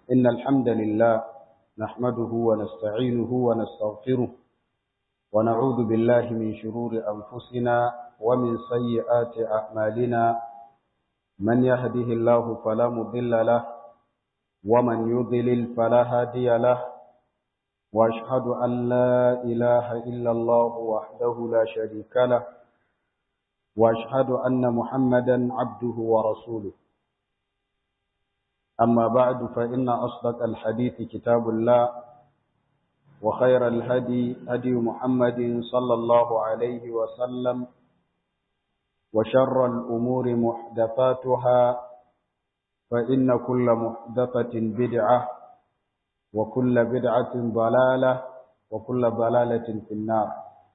إن الحمد لله نحمده ونستعينه ونستغفره ونعوذ بالله من شرور أنفسنا ومن سيئات أعمالنا من يهده الله فلا مضل له ومن يضلل فلا هادي له وأشهد أن لا إله إلا الله وحده لا شريك له وأشهد أن محمدا عبده ورسوله أما بعد فإن أصدق الحديث كتاب الله وخير الهدي هدي محمد صلى الله عليه وسلم وشر الأمور محدثاتها فإن كل محدثة بدعة وكل بدعة ضلالة وكل ضلالة في النار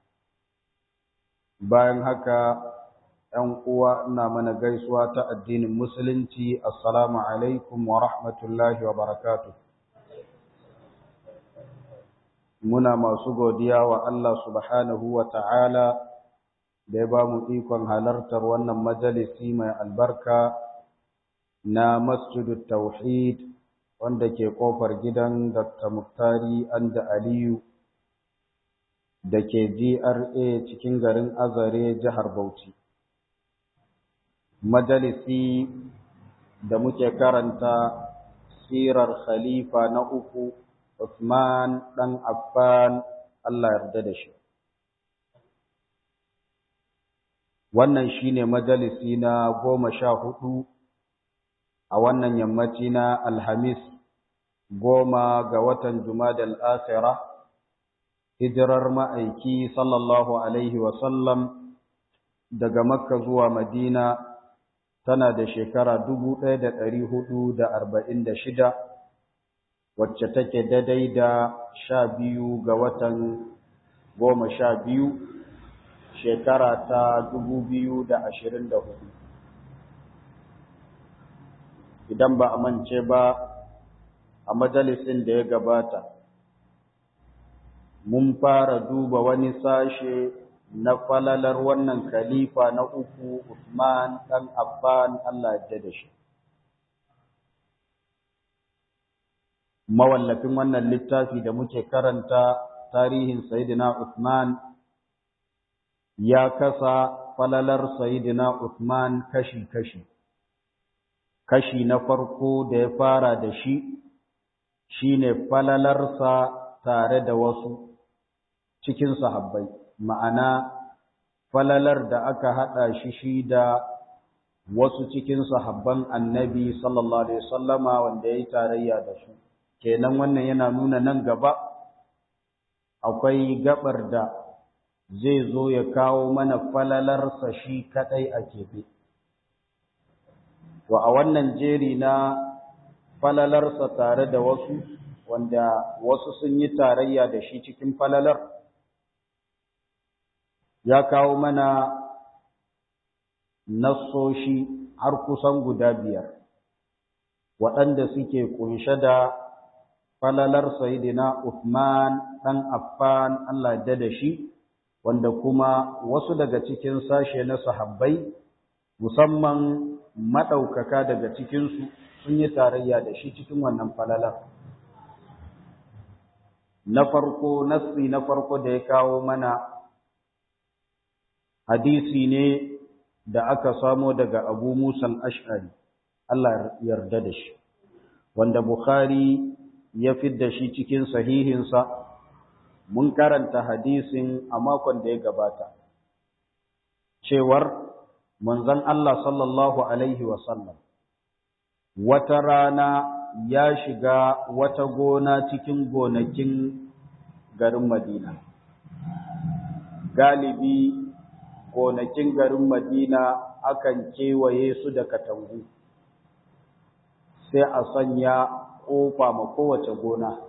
bayan haka ‘yan uwa ina mana gaisuwa ta addinin musulunci assalamu alaikum wa rahmatullahi wa barakatuh muna masu godiya wa Allah subhanahu wa ta'ala da ya ba mu ikon halartar wannan majalisi mai albarka na masjidut tauhid wanda ke kofar gidan Dr. Muktari Anda Aliyu da ke GRA cikin garin Azare jihar Bauchi. Majalisi da muke karanta sirar khalifa na uku Usman ɗan Affan Allah yarda da shi. Wannan shi ne majalisi na goma sha hudu a wannan yammaci na Alhamis goma ga watan Jumadal Asira, hijirar ma'aiki sallallahu Alaihi wasallam daga Makka zuwa Madina tana da shekara dubu ɗaya da ɗari hudu da arba'in da shida. wacce take daidai da sha biyu ga watan goma sha biyu shekara ta dubu biyu da ashirin da hudu idan ba a mance ba a majalisin da ya gabata mun fara duba wani sashe na falalar wannan khalifa na uku Usman ɗan Affan Allah ya da shi mawallafin wannan littafi da muke karanta tarihin Sayyidina Uthman ya kasa falalar Sayyidina Uthman kashi-kashi. Kashi na farko da ya fara da shi shine falalarsa tare da wasu cikin sahabbai, ma'ana falalar da aka haɗa shi shi da wasu cikin sahabban annabi sallallahu Alaihi wasallama wanda ya yi tarayya da su. kenan wannan yana nuna nan gaba akwai gabar da zai zo ya kawo mana falalarsa shi kadai a keɓe. To a wannan jeri na falalarsa tare da wasu wanda wasu sun yi tarayya da shi cikin falalar ya kawo mana nassoshi har kusan guda biyar waɗanda suke kunshe da falalar Sayyidina Uthman ɗan Affan Allah da da shi, wanda kuma wasu daga cikin sashe na sahabbai, musamman maɗaukaka daga cikinsu sun yi tarayya da shi cikin wannan falalar. Na farko, nassi na farko da ya kawo mana hadisi ne da aka samo daga Abu Musa al-Ash'ari, Allah yarda da shi, wanda Bukhari ya fidda shi cikin sahihinsa mun karanta hadisin a makon da ya gabata cewar manzon Allah sallallahu alaihi wasallam wata rana ya shiga wata gona cikin gonakin garin Madina galibi gonakin garin Madina akan kewaye su da katangu sai a sanya ƙofa ma kowace gona.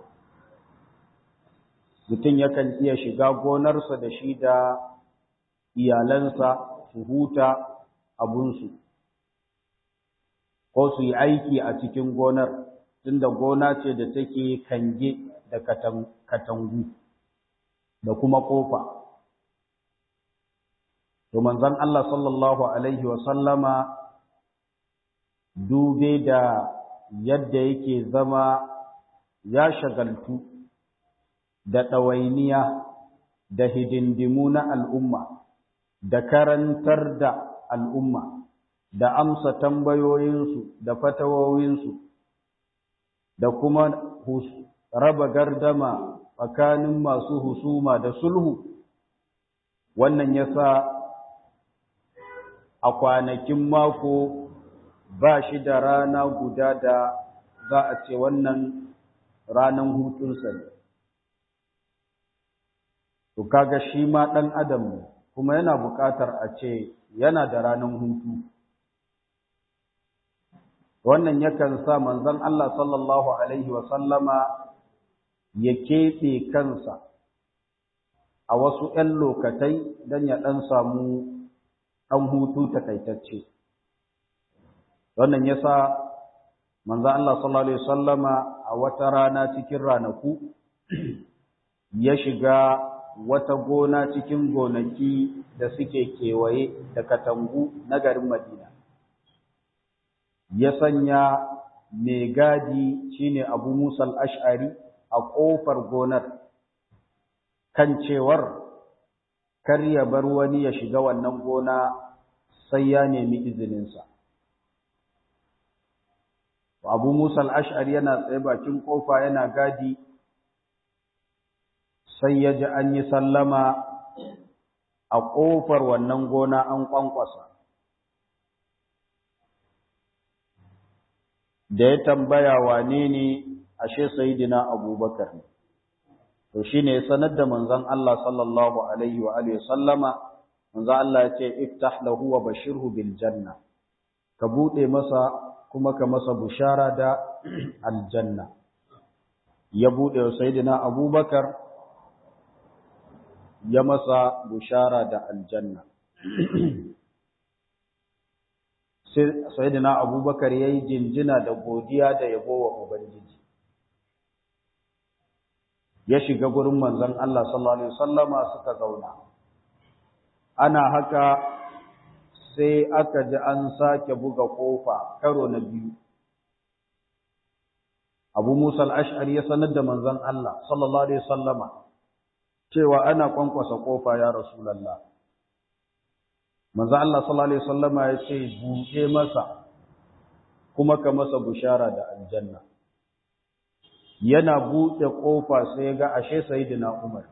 Mutum yakan iya shiga gonarsa da shi da iyalansa su huta abunsu, ko su yi aiki a cikin gonar, tunda gona ce da take kange da katangu da kuma ƙofa. To manzon Allah sallallahu Alaihi wasallama dube da yadda yake zama ya shagaltu da ɗawainiya da hidindimu na al'umma da karantar da al'umma da amsa tambayoyinsu da fatawowinsu da kuma raba gardama tsakanin masu husuma da sulhu wannan ya sa a kwanakin mako ba shi da rana guda da za a ce wannan ranan hutunsa ne. To kaga shi ma ɗan adam ne, kuma yana buƙatar a ce yana da ranan hutu. Wannan yakan sa manzon Allah sallallahu Alaihi wasallama ya keɓe kansa a wasu ‘yan lokatai don ya ɗan samu ɗan hutu takaitacce. Wannan ya sa manzo Allah sallallahu alaihi wasallama a wata rana cikin ranaku ya shiga wata gona cikin gonaki da suke kewaye da katangu na garin Madina ya sanya mai gadi shine Abu Musa al-Ash'ari a kofar gonar kan cewar kar ya bar wani ya shiga wannan gona sai ya nemi izininsa Abu Musa al-Ash'ari yana tsaye bakin kofa yana gadi sai ya ji an yi sallama a kofar wannan gona an kwankwasa. Da ya tambaya wane ne ashe Sayyidina Abubakar ne. To shi ne sanar da manzon Allah sallallahu Alaihi wa Alaihi sallama, manzon Allah ya ce, Iftah lahu wa bashirhu bil janna, ka buɗe masa kuma ka masa bushara da aljanna ya buɗe wa sayidina abubakar ya masa bushara da aljanna sayidina abubakar ya yi jinjina da godiya da yabo wa ubangiji ya shiga gurin manzon Allah sallallahu alaihi wasallama suka zauna ana haka sai aka ji an sake buga kofa karo na biyu Abu Musa al-Ash'ari ya sanar da manzon Allah sallallahu alaihi wasallama cewa ana kwankwasa kofa ya Rasulullah Manzon Allah sallallahu alaihi wasallama ya ce buɗe masa kuma ka masa bushara da aljanna yana buɗe kofa sai ga ashe sayyidina Umar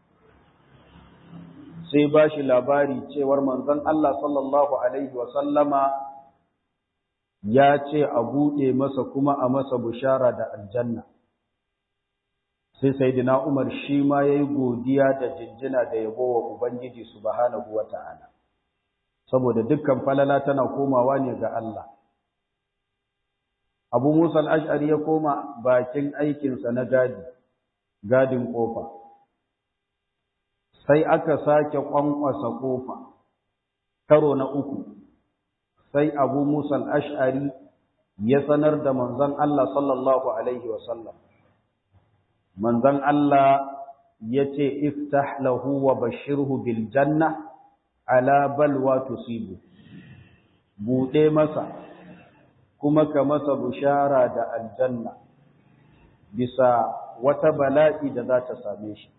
sai ba shi labari cewar manzon Allah sallallahu Alaihi wasallama ya ce a buɗe masa kuma a masa bushara da aljanna. Sai Saidina Umar shi ma ya yi godiya da jinjina da yabo wa Ubangiji subhanahu wa ta'ala, saboda dukkan falala tana komawa ne ga Allah. Abu Musa al'ash'ari ya koma bakin aikinsa na gadi, gadin ƙofa. sai aka sake kwankwasa kofa karo na uku sai abu musa ash'ari ya sanar da manzon Allah sallallahu alaihi wasallam manzon Allah ya ce iftah lahu wa bashirhu bil janna ala balwa tusibu buɗe masa kuma ka masa bushara da aljanna bisa wata bala'i da za ta same shi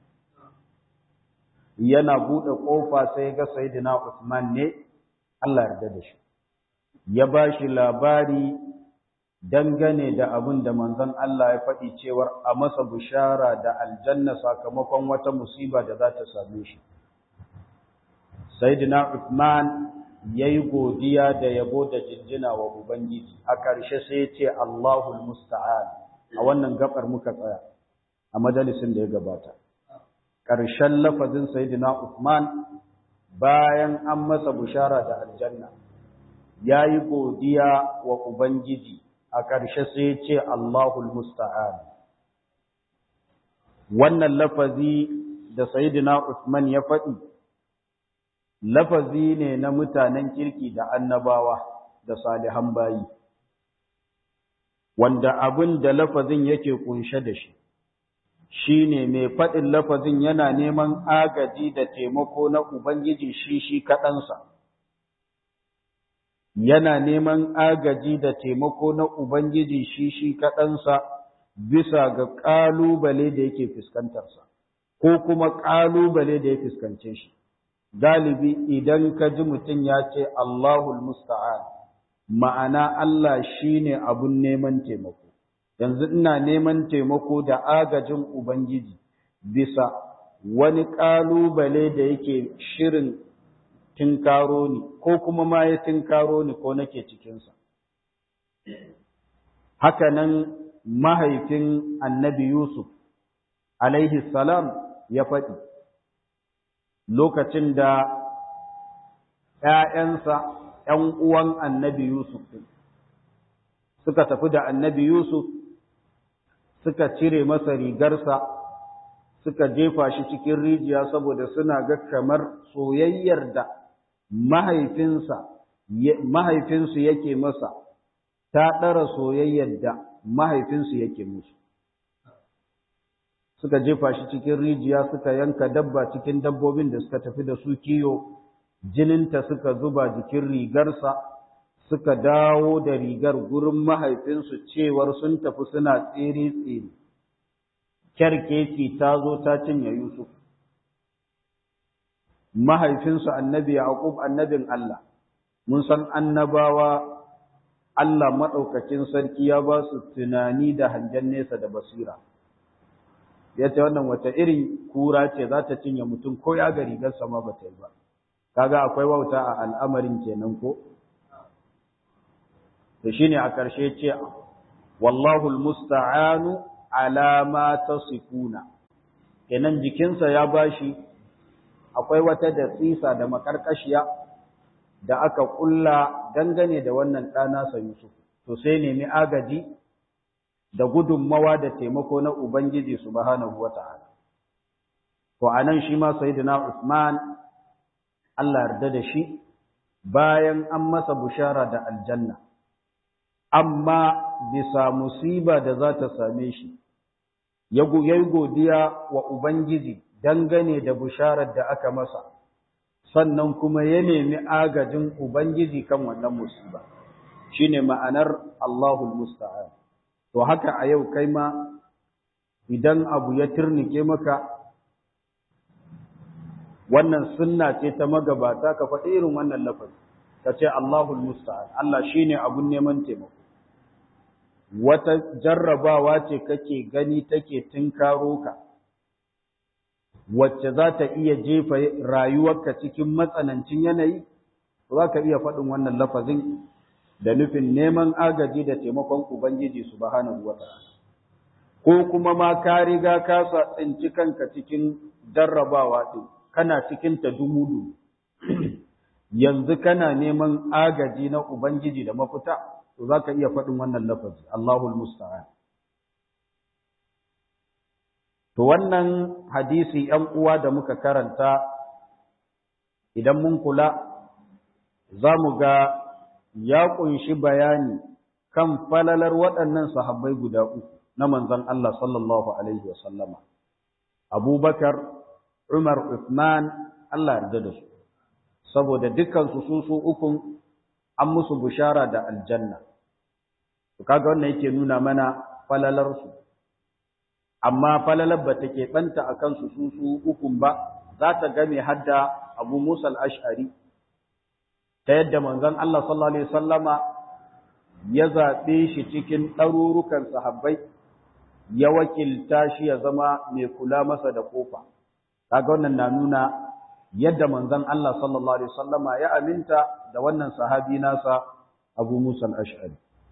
yana buɗe ƙofa sai ga Sayyidina Usman ne Allah yarda da shi ya ba shi labari dangane da abin da manzon Allah ya faɗi cewar a masa bishara da aljanna sakamakon wata musiba da za ta same shi Sayyidina Usman yayi godiya da yabo da jinjina wa Ubangiji a ƙarshe sai ya ce Allahul musta'an a wannan gabar muka tsaya a majalisin da ya gabata ƙarshen lafazin Sayyidina Uthman bayan an masa bushara da aljanna ya yi godiya wa Ubangiji a ƙarshe sai ce Allahul Musta'an. Wannan lafazi da Sayyidina Uthman ya faɗi, lafazi ne na mutanen kirki da annabawa da salihan bayi, wanda abin da lafazin yake kunshe da shi. shi ne mai faɗin lafazin yana neman agaji da taimako na Ubangiji shi shi kaɗansa. Yana neman agaji da taimako na Ubangiji shi shi kaɗansa bisa ga ƙalubale da yake fuskantarsa ko kuma ƙalubale da ya fuskance shi galibi idan ka ji mutum ya ce Allahul musta'an ma'ana Allah shine abun neman taimako yanzu ina neman taimako da agajin ubangiji bisa wani ƙalubale da yake shirin tinkaro ni ko kuma ma ya tinkaro ni ko nake cikinsa hakanan mahaifin annabi Yusuf alaihi salam ya faɗi lokacin da ‘ya'yansa ‘yan uwan annabi Yusuf suka tafi da annabi Yusuf suka cire masa rigarsa suka jefa shi cikin rijiya saboda suna ga kamar soyayyar da mahaifinsa mahaifinsu yake masa ta ɗara soyayyar da mahaifinsu yake musu suka jefa shi cikin rijiya suka yanka dabba cikin dabbobin da suka tafi da su kiyo jininta suka zuba jikin rigarsa suka dawo da rigar gurin mahaifinsu cewar sun tafi suna tsere-tsere kyarkeci ta zo ta cinye Yusuf mahaifinsu annabi Yaqub annabin Allah mun san annabawa Allah maɗaukakin sarki ya ba su tunani da hangen nesa da basira ya ce wannan wata irin kura ce za ta cinye mutum ko ya ga rigar sama ba ta yi ba kaga akwai wauta a al'amarin kenan ko da shine a ƙarshe ce wallahu almusta'anu ala ma tasifuna kenan jikinsa ya bashi akwai wata da tsisa da makarkashiya da aka kulla dangane da wannan ɗana sa Yusuf to sai nemi agaji da gudunmawa da taimako na Ubangiji subhanahu wata'ala to anan shi ma sayyidina Usman Allah yarda da shi bayan an masa bushara da aljanna amma bisa musiba da za ta same shi ya yi godiya wa Ubangiji dangane da busharar da aka masa sannan kuma ya nemi agajin Ubangiji kan wannan musiba shine ma'anar Allahul musta'an to haka a yau kai ma idan abu ya turnike maka wannan sunna ce ta magabata ka faɗi irin wannan lafazi ka ce Allahul musta'an Allah shine abun neman taimako wata jarrabawa ce kake gani take tinkaro ka wacce za ta iya jefa rayuwarka cikin matsanancin yanayi za ka iya faɗin wannan lafazin da nufin neman agaji da taimakon Ubangiji subhanahu wa ta'ala ko kuma ma ka riga ka sa tsinci kanka cikin jarrabawa ɗin kana cikin ta dumudu yanzu kana neman agaji na Ubangiji da mafita to za ka iya faɗin wannan lafazi Allahul musta'an To wannan hadisi ‘yan uwa da muka karanta, idan mun kula, za mu ga ya ƙunshi bayani kan falalar waɗannan sahabbai guda uku na manzon Allah sallallahu Alaihi wasallama. Abubakar, Umar, Uthman, Allah yarda da su, saboda dukansu su su ukun an musu bushara da aljanna. Kaga wannan yake nuna mana falalarsu. amma falalar ba ta keɓanta a kansu su su ukun ba za ta game hadda abu musa al'ash'ari ta yadda manzon Allah sallallahu Alaihi sallama ya zaɓe shi cikin ɗarurukan sahabbai ya wakilta shi ya zama mai kula masa da ƙofa. Kaga wannan na nuna yadda manzon Allah sallallahu Alaihi sallama ya aminta da wannan sahabi nasa abu musa al'ash'ari.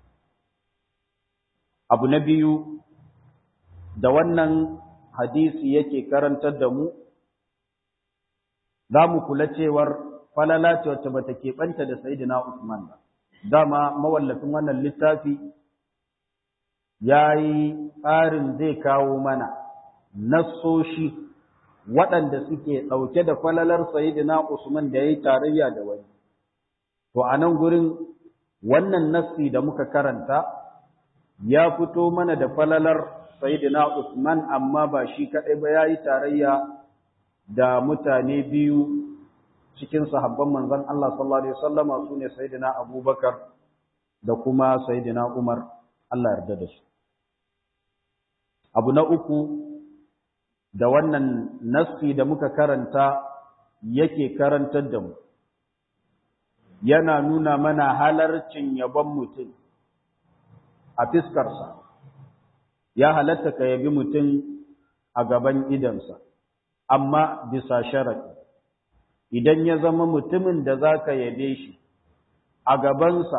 Abu na biyu da wannan hadisi yake karantar da mu, za mu kula cewar falala ce wacce bata keɓanta da Sayyidina Usman ba. Dama mawallafin wannan littafi ya yi tsarin zai kawo mana nassoshi waɗanda suke ɗauke da falalar Sayyidina Usman da ya yi tarayya da wani. To, a nan gurin wannan nassi da muka karanta ya fito mana da falalar Sayyidina Usman amma ba shi kaɗai ba ya yi tarayya da mutane biyu cikin sahabban manzon Allah sallallahu Alaihi wasallama su ne Sayyidina Abubakar da kuma Sayyidina Umar Allah yarda da su. abu na uku da wannan nassi da muka karanta yake karantar da mu yana nuna mana halarcin yabon mutum a fiskarsa ya halatta ka yabi mutum a gaban idansa amma bisa sharaɗi idan ya zama mutumin da za ka yabe shi a gabansa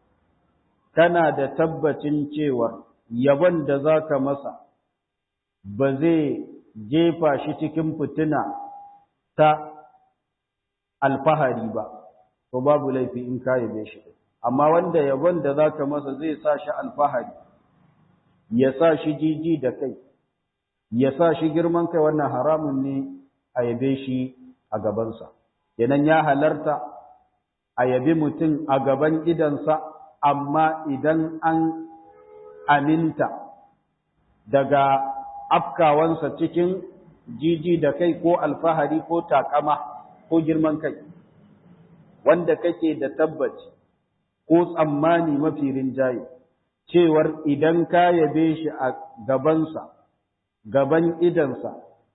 kana da tabbacin cewar yabon da za ka masa ba zai jefa shi cikin fitina ta alfahari ba to babu laifi in ka yabe shi amma wanda yabon da za ka masa zai sa shi alfahari ya sa shi jiji da kai ya sa shi girman kai wannan haramun ne a yabe shi a gabansa kenan ya halarta a yabi mutum a gaban idansa amma idan an aminta daga afkawansa cikin jiji da kai ko alfahari ko takama ko girman kai wanda kake da tabbaci ko tsammani mafi rinjaye cewar idan ka yabe shi a gabansa gaban idansa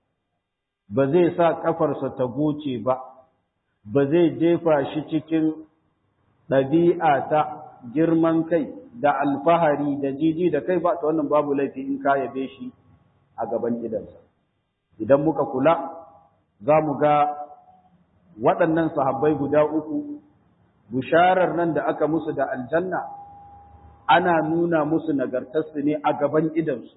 ba zai sa kafarsa ta goce ba ba zai jefa shi cikin ɗabi'a ta girman kai da alfahari da jiji da kai ba ta wannan babu laifi in ka yabe shi a gaban idansa idan muka kula za mu ga waɗannan sahabbai guda uku bisharar nan da aka musu da aljanna ana nuna musu nagartarsu ne a gaban idansu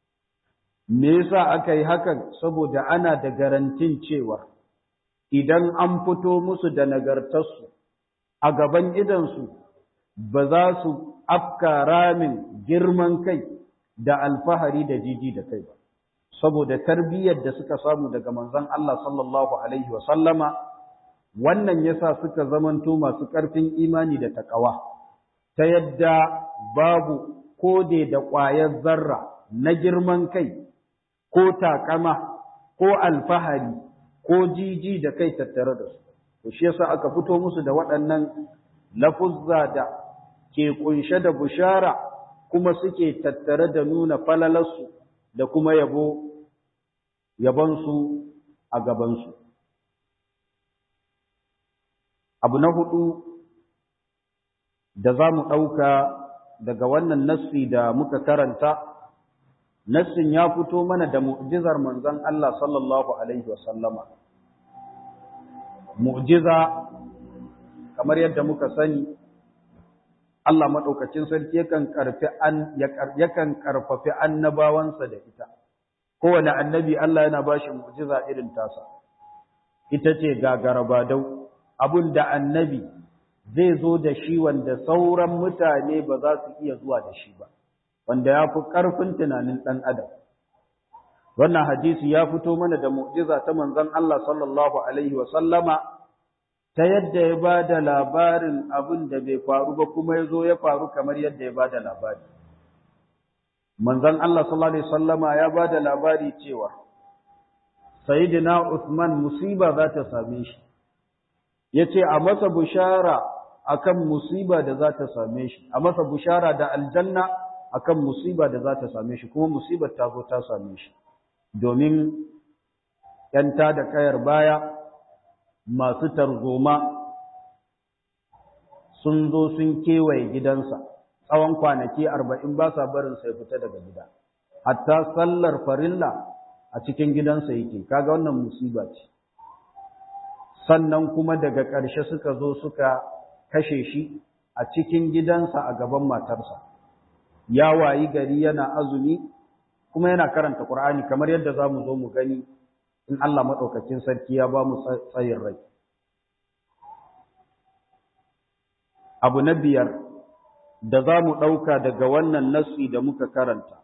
me yasa aka yi hakan saboda ana da garantin cewa idan an fito musu da nagartarsu a gaban idansu ba za su afka ramin girman kai da alfahari da jiji da kai ba saboda tarbiyyar da suka samu daga manzon Allah sallallahu alaihi wa sallama wannan yasa suka zamanto masu ƙarfin imani da takawa ta yadda babu kode da ƙwayar zarra na girman kai ko takama ko alfahari ko jiji da kai tattare da su to shi yasa aka fito musu da waɗannan lafuzza da ke kunshe da bushara kuma suke tattare da nuna falalarsu da kuma yabo yabonsu a gabansu abu na hudu da za mu ɗauka daga wannan nassi da muka karanta nassin ya fito mana da mu'jizar manzon Allah sallallahu alaihi wasallama mu'jiza kamar yadda muka sani Allah maɗaukacin sarki yakan karfi an yakan karfafi annabawansa da ita kowane annabi Allah yana bashi mu'jiza irin tasa ita ce gagarabadau abun da annabi zai zo da shi wanda sauran mutane ba za su iya zuwa da shi ba wanda ya fi ƙarfin tunanin ɗan adam wannan hadisi ya fito mana da mu'jiza ta manzon Allah sallallahu alaihi wa sallama ta yadda ya ba da labarin abin da bai faru ba kuma ya zo ya faru kamar yadda ya ba da labari manzon Allah sallallahu alaihi sallama ya ba da labari cewa sayyidina Uthman musiba za ta same shi yace a masa bushara akan musiba da za ta same shi a masa bushara da aljanna akan musiba da za ta same shi kuma musibar ta zo ta same shi domin ‘yanta da kayar baya masu tarzoma sun zo sun kewaye gidansa tsawon kwanaki arba'in ba sa barin sai fita daga gida hatta sallar farilla a cikin gidansa yake kaga wannan musiba ce sannan kuma daga ƙarshe suka zo suka kashe shi a cikin gidansa a gaban matarsa ya wayi gari yana azumi kuma yana karanta Qur'ani kamar yadda za mu zo mu gani in Allah maɗaukakin sarki ya ba mu tsayin rai. Abu na biyar da za mu ɗauka daga wannan nassi da muka karanta,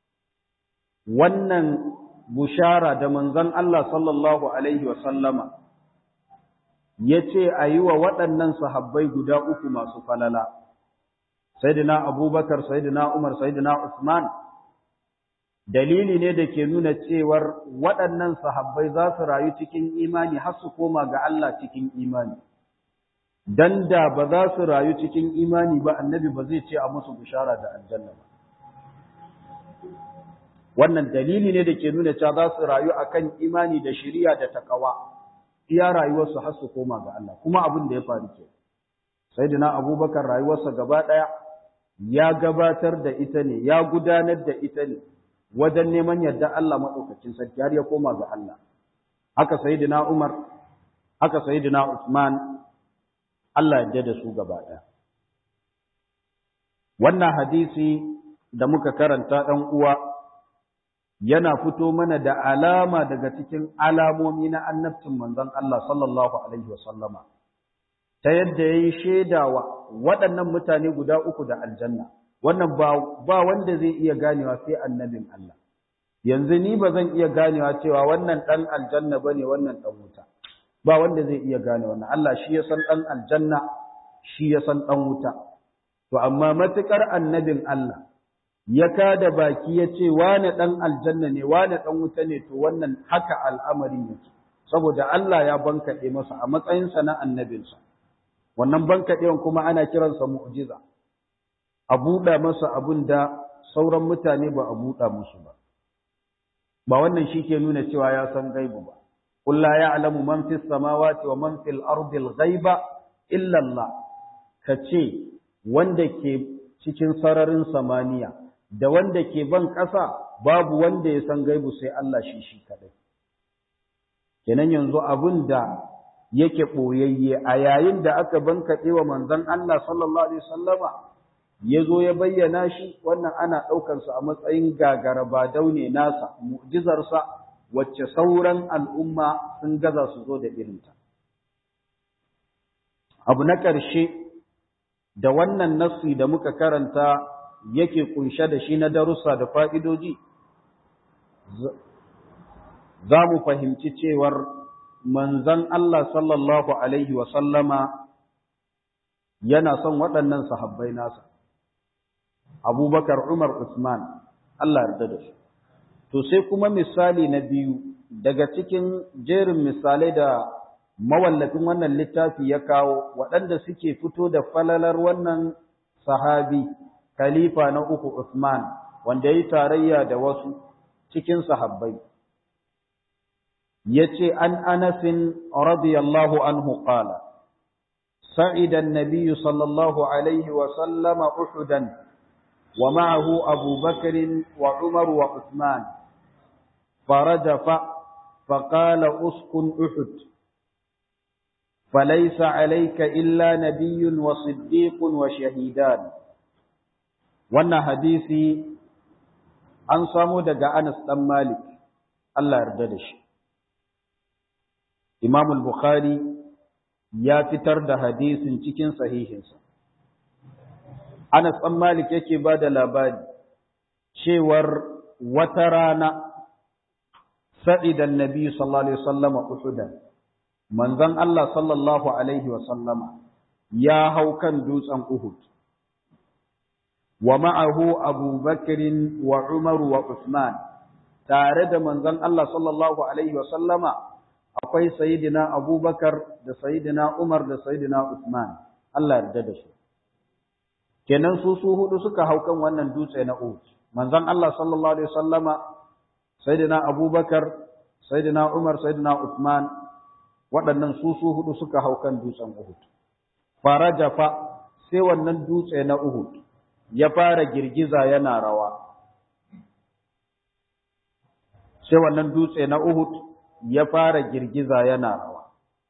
wannan bushara da manzon Allah sallallahu Alaihi wasallama ya ce a yi wa waɗannan sahabbai guda uku masu falala, Sayyidina Abubakar, Sayyidina Umar, Sayyidina Usman, dalili ne da ke nuna cewar waɗannan sahabbai za su rayu cikin imani har su koma ga Allah cikin imani. Dan da ba za su rayu cikin imani ba annabi ba zai ce a musu bishara da aljanna ba. wannan dalili ne da ke nuna cewa za su rayu akan imani da shari'a da takawa iya rayuwarsu har su koma ga Allah kuma abin da ya faru ke sayyidina abubakar rayuwarsa gaba daya ya gabatar da ita ne ya gudanar da ita ne wajen neman yadda Allah madaukakin sarki har ya koma ga Allah haka sayyidina umar haka sayyidina usman Allah ya da su gaba daya wannan hadisi da muka karanta dan uwa yana fito mana da alama daga cikin alamomi na annabcin manzon Allah sallallahu alaihi wasallama ta yadda yayi shaidawa waɗannan mutane guda uku da aljanna wannan ba ba wanda zai iya ganewa sai annabin Allah yanzu ni ba zan iya ganewa cewa wannan dan aljanna bane wannan dan wuta ba wanda zai iya gane wannan Allah shi ya san dan aljanna shi ya san dan wuta to amma matukar annabin Allah ya kada baki ya ce wane ɗan aljanna ne wane ɗan wuta ne to wannan haka al'amarin yake saboda Allah ya bankaɗe masa a matsayinsa na annabinsa wannan bankaɗewan kuma ana kiransa mu'jiza a buɗa masa abin da sauran mutane ba a buɗa musu ba ba wannan shi ke nuna cewa ya san gaibu ba قل لا يعلم من في السماوات ومن في الأرض الغيب إلا الله kace wanda ke cikin sararin samaniya da wanda ke ban ƙasa babu wanda ya san gaibu sai Allah shi shi kadai kenan yanzu abin da yake ɓoyayye a yayin da aka bankaɗe wa manzon Allah sallallahu alaihi wasallama ya zo ya bayyana shi wannan ana ɗaukarsa a matsayin gagara ba daune nasa mu'jizarsa wacce sauran al'umma sun gaza su zo da irinta abu na ƙarshe da wannan nassi da muka karanta yake kunshe da shi na darussa da fa'idoji, za mu fahimci cewar manzan Allah sallallahu Alaihi wasallama yana son waɗannan sahabbai nasa, abubakar Umar Usman, Allah yarda da su. To sai kuma misali na biyu daga cikin jerin misalai da mawallafin wannan littafi ya kawo waɗanda suke fito da falalar wannan sahabi. khalifa na uku Usman wanda yayi tarayya da wasu cikin sahabbai yace an Anas radiyallahu anhu qala sa'ida an-nabiy sallallahu alayhi wa sallam uhudan wa ma'ahu Abu Bakr wa Umar wa Uthman فرجف فقال اسكن أحد فليس عليك إلا نبي وصديق وشهيدان wannan hadisi an samu daga Anas dan Malik Allah yarda da shi Imam al-Bukhari ya fitar da hadisin cikin sahihinsa Anas dan Malik yake ba da labari cewar wata rana sa'idan nabi sallallahu alaihi wasallama uhudan manzon Allah sallallahu alaihi wasallama ya hau kan dutsen Uhud wa ma'ahu Abu Bakr wa Umar wa Uthman tare da manzon Allah sallallahu alaihi wa sallama akwai sayyidina Abu Bakar da sayyidina Umar da sayyidina Uthman Allah yarda da su kenan su su hudu suka hau kan wannan dutse na Uhud manzon Allah sallallahu alaihi wa sallama sayyidina Abu Bakar sayyidina Umar sayyidina Uthman waɗannan su su hudu suka hau kan dutsen Uhud farajafa sai wannan dutse na Uhud ya fara girgiza yana rawa sai wannan dutse na Uhud ya fara girgiza yana rawa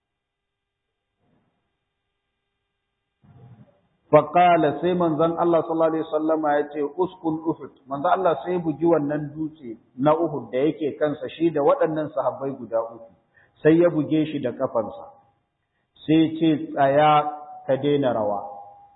faƙala sai manzon Allah sallallahu alaihi wasallama ya ce uskun Uhud manzon Allah sai bugi wannan dutse na Uhud da yake kansa shi da waɗannan sahabbai guda uku sai ya buge shi da kafansa sai ce tsaya ka daina rawa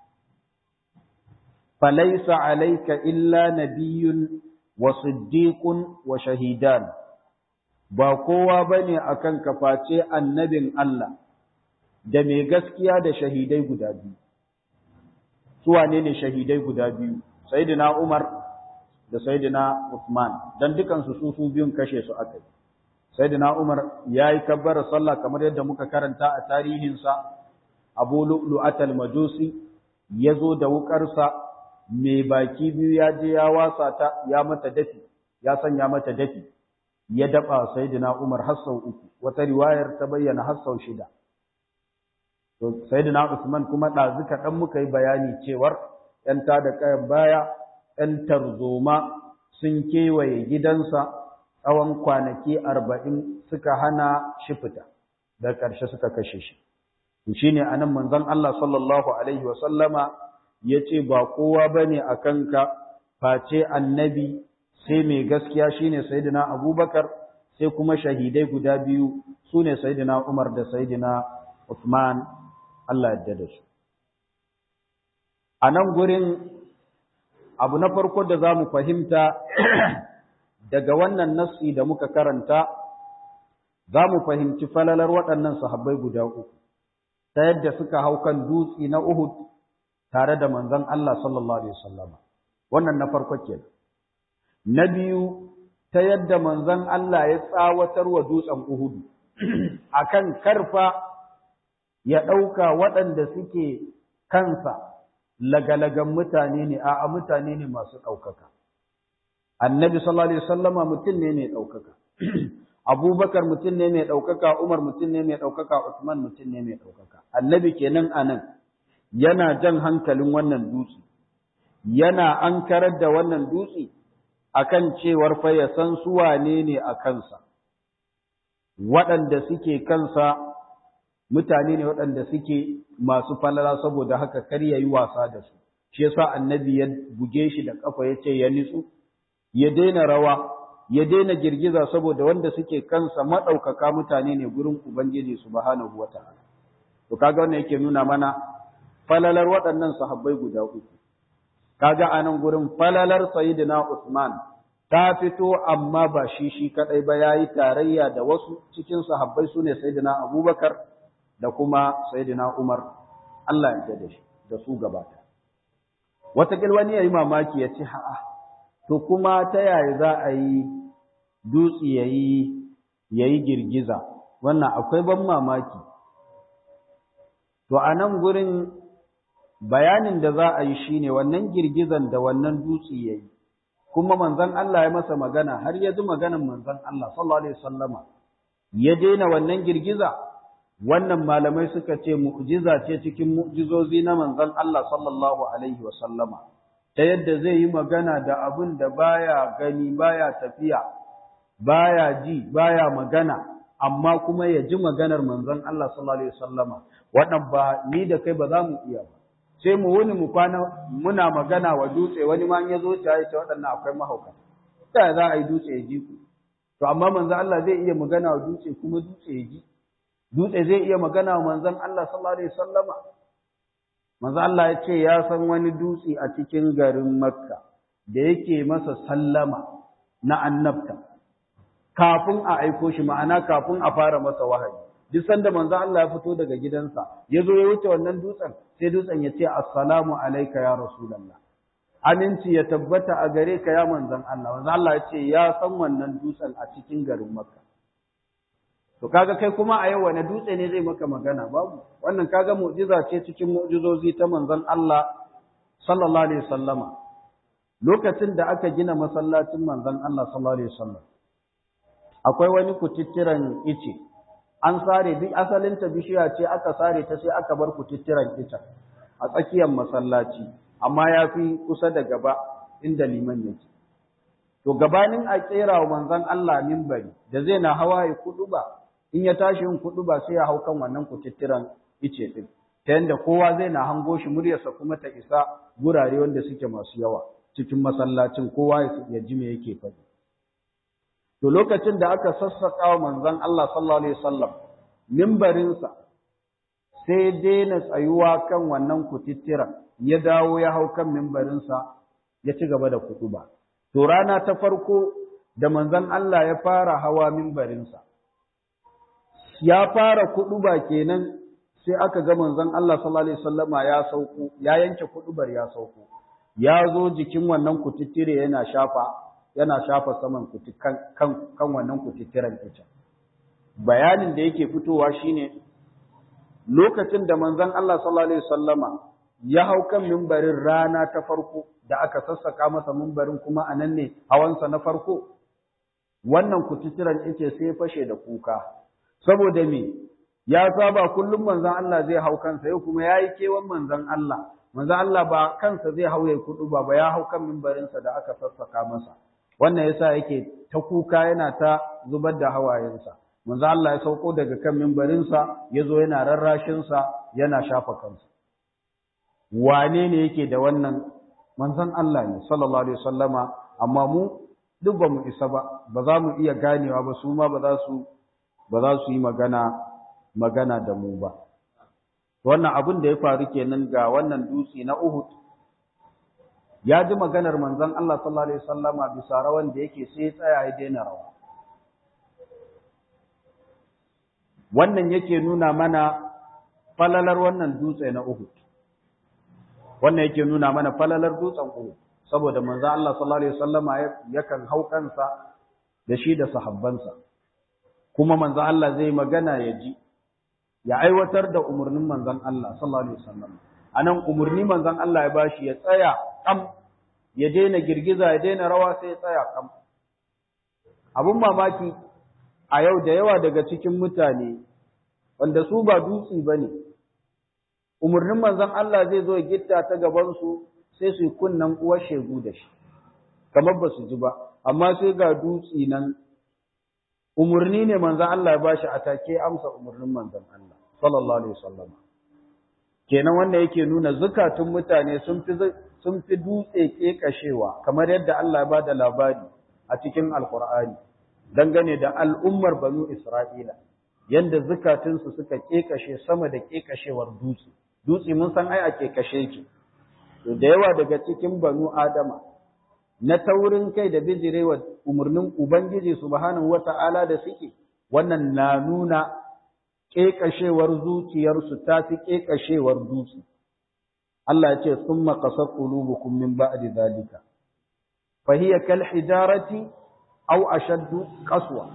فليس عليك إلا نبي وصديق وشهيدان ba kowa bane akan kaface annabin Allah da mai gaskiya da shahidai guda biyu su wane ne shahidai guda biyu sayyidina Umar da sayyidina Uthman dan dukan su su biyun kashe su akai sayyidina Umar yayi kabbara sallah kamar yadda muka karanta a tarihin sa Abu Lu'lu'at al-Majusi yazo da wukarsa mai baki biyu ya je ya wasa ta ya mata dafi ya sanya mata dafi ya daba sayyidina Umar har sau uku wata riwayar ta bayyana har sau shida to sayyidina Usman kuma ɗazuka dan muka yi bayani cewar ‘yan da kayan baya, ‘yan tarzoma sun kewaye gidansa tsawon kwanaki arba'in suka hana shi fita, da ƙarshe suka kashe shi. Shi ne a nan manzon Allah sallallahu Alaihi wasallama ya ce ba kowa ba ne a kanka face annabi sai mai gaskiya shi ne Sayyidina Abubakar sai kuma shahidai guda biyu su ne Sayyidina Umar da Sayyidina Uthman Allah yadda da su. a nan gurin abu na farko da za mu fahimta daga wannan nassi da muka karanta za mu fahimci falalar waɗannan sahabbai guda uku ta yadda suka hau kan dutse na Uhud tare da manzon Allah sallallahu alaihi wasallam wannan na farko ke na biyu ta yadda manzon Allah ya tsawatar wa dutsen Uhud akan karfa ya ɗauka waɗanda suke kansa lagalagan mutane ne a mutane ne masu ɗaukaka. Annabi sallallahu Alaihi wasallama mutum ne mai ɗaukaka. Abubakar mutum ne mai ɗaukaka, Umar mutum ne mai ɗaukaka, Usman mutum ne mai ɗaukaka. Annabi kenan a nan yana jan hankalin wannan dutse, yana ankarar da wannan dutse akan cewar fa ya san su wane ne a kansa, waɗanda suke kansa mutane ne waɗanda suke masu falala saboda haka kar ya yi wasa da su shi yasa annabi ya buge shi da kafa ya ce ya nitsu ya daina rawa ya daina girgiza saboda wanda suke kansa maɗaukaka mutane ne gurin ubangiji subhanahu wata'ala to kaga wannan yake nuna mana falalar waɗannan sahabbai guda uku kaga anan gurin falalar sayyidina Usman ta fito amma ba shi shi kadai ba yayi tarayya da wasu cikin sahabbai sune sayyidina Abubakar da kuma Sayyidina Umar Allah ya da shi da su gabata. Wataƙil wani ya yi mamaki ya ce, ha'a, to kuma ta yaya za a yi dutse ya yi girgiza, wannan akwai ban mamaki. To, a nan gurin bayanin da za a yi shi ne wannan girgizan da wannan dutse ya yi, kuma manzan Allah ya masa magana har ya ji maganan manzan Allah, sallallahu Alaihi Wasallama, ya daina wannan girgiza. wannan malamai suka ce mu'jiza ce cikin mu'jizozi na manzon Allah sallallahu alaihi wa sallama ta yadda zai yi magana da abin da baya gani baya tafiya baya ji baya magana amma kuma ya ji maganar manzon Allah sallallahu alaihi wa sallama wannan ba ni da kai ba za mu iya ba sai mu wuni mu kwana muna magana wa dutse wani ma ya zo ta ce waɗannan akwai mahauka ta za a yi dutse ya ji ku to amma manzon Allah zai iya magana wa dutse kuma dutse ya ji dutse zai iya magana wa manzon Allah sallallahu alaihi wasallama manzon Allah ya ce ya san wani dutse a cikin garin Makka da yake masa sallama na annabta kafin a aiko shi ma'ana kafin a fara masa wahayi duk sanda manzon Allah ya fito daga gidansa ya zo ya wuce wannan dutsen sai dutsen ya ce assalamu alayka ya rasulullah aminci ya tabbata a gare ka ya manzon Allah manzon Allah ya ce ya san wannan dutsen a cikin garin Makka To kaga kai kuma a yau wani dutse ne zai maka magana babu wannan kaga mu'jiza ce cikin mu'jizozi ta manzon Allah sallallahu alaihi wasallama lokacin da aka gina masallacin manzon Allah sallallahu alaihi wasallam akwai wani kutittiran ice an sare duk asalin ta bishiya ce aka sare ta sai aka bar kutittiran ita a tsakiyar masallaci amma ya fi kusa da gaba inda liman yake to gabanin a kera wa manzon Allah minbari da zai na hawaye kudu ba in ya tashi yin kudu ba sai ya hau kan wannan kututturan ice din ta yanda kowa zai na hango shi muryarsa kuma ta isa gurare wanda suke masu yawa cikin masallacin kowa ya ji me yake faɗi to lokacin da aka sassaka wa manzon Allah sallallahu alaihi wasallam mimbarinsa sai daina tsayuwa kan wannan kututturan ya dawo ya hau kan mimbarinsa ya ci gaba da kutuba to rana ta farko da manzon Allah ya fara hawa mimbarinsa ya fara kuduba kenan sai aka ga manzon Allah sallallahu alaihi wasallama ya sauko ya yanke kudubar ya sauko ya zo jikin wannan kututtire yana shafa yana shafa saman kan kan, kan wannan kututtiren ita bayanin da yake fitowa shine lokacin da manzon Allah sallallahu alaihi wasallama ya hau kan mimbarin rana ta farko da aka sassaka masa mimbarin kuma a nan ne hawansa na farko wannan kututturan yake sai fashe da kuka saboda me ya saba kullum manzon Allah zai hau kansa yau kuma yayi kewan manzon Allah manzon Allah ba kansa zai hau yayi kudu ba ba ya hau kan mimbarinsa da aka sassaka masa wannan yasa yake ta kuka yana ta zubar da hawayensa manzo Allah ya sauko daga kan mimbarinsa ya zo yana rarrashinsa yana shafa kansa wane ne yake da wannan manzon Allah ne sallallahu alaihi wasallama amma mu duk ba mu isa ba ba za mu iya ganewa ba su ma ba za su ba za su yi magana magana da mu ba wannan abin da ya faru kenan ga wannan dutse na Uhud ya ji maganar manzon Allah sallallahu alaihi wasallama bisa rawan da yake sai ya tsaya ya daina rawa wannan yake nuna mana falalar wannan dutse na Uhud wannan yake nuna mana falalar dutsen Uhud saboda manzo Allah sallallahu alaihi wasallama yakan hau kansa da shi da sahabbansa kuma manzo Allah zai magana ya ji ya aiwatar da umurnin manzon Allah sallallahu alaihi wasallam anan umurni manzon Allah ya bashi ya tsaya kam ya daina girgiza ya daina rawa sai ya tsaya kam abun mamaki a yau da yawa daga cikin mutane wanda su ba dutsi ba ne, umarnin manzon Allah zai zo ya gitta ta gabansu sai su yi kunnan uwar shegu da shi, kamar ba su ji ba, amma sai ga dutsi nan umarni ne manzon Allah ya bashi a take amsa umarnin manzon Allah, sallallahu Alaihi wasallam. Kenan wanda yake nuna zukatun mutane sun fi sun fi dutse ƙeƙashewa kamar yadda Allah ya ba da labari a cikin Alƙur'ani. dangane da al'ummar banu Isra'ila, yadda zukatunsu suka ƙeƙashe sama da ƙeƙashewar dutse. Dutse mun san ai a ƙeƙashe ki, to da yawa daga cikin banu Adama, na taurin kai da bijirewa umarnin Ubangiji subhanahu wa ta'ala da suke, wannan na nuna ƙeƙashewar zuciyarsu ta fi ƙeƙashewar dutse. Allah ya ce, Sun maƙasar ƙulubukum min ba'di zalika. Fahiyya kal hijarati au ashaddu qaswa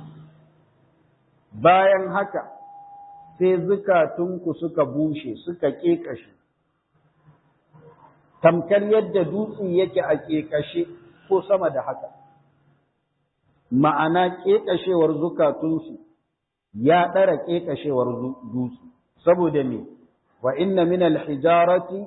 bayan haka sai zukatunku suka bushe suka kekashe tamkar yadda dutse yake a kekashe ko sama da haka ma'ana kekashewar zukatunsu ya ɗara kekashewar dutse saboda me wa inna min al-hijarati